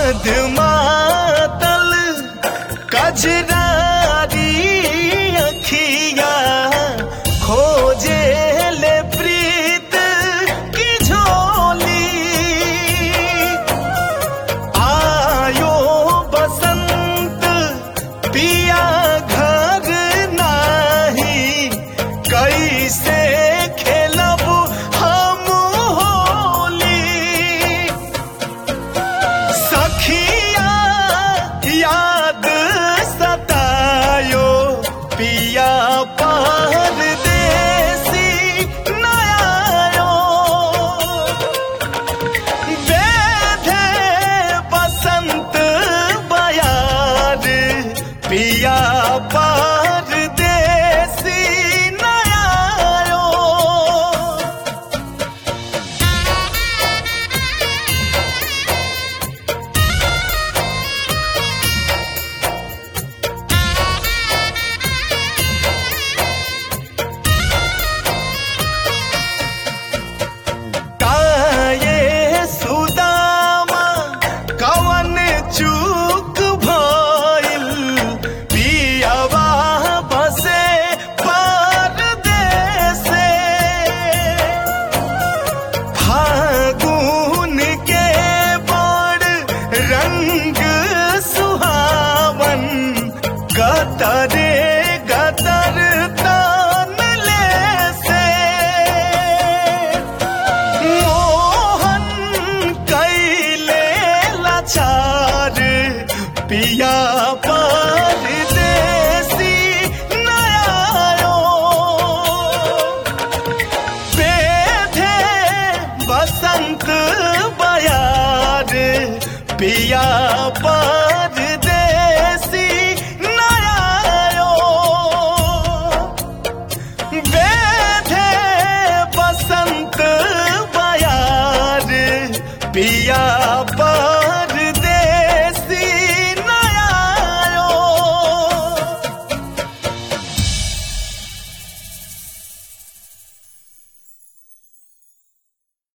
मद मातल कजरारी अखिया खोजे ले प्रीत की झोली आयो बसंत पिया घर नाही कैसे खेलब हम होली सखिया याद सतायो पिया परदेसी नयायो बेधे बसंत बयार पिया परदेसी नयायो काये सुदामा कवन चूक भइल पियवा बसे परदेसे फागुन के बड़ रंग सुहावन गतरे गतर तान ले से मोहन कैले लाचार पिया परदेसी नयायो बेधे बसंत बयार पिया परदेसी नयायो बेधे बसंत बयार पिया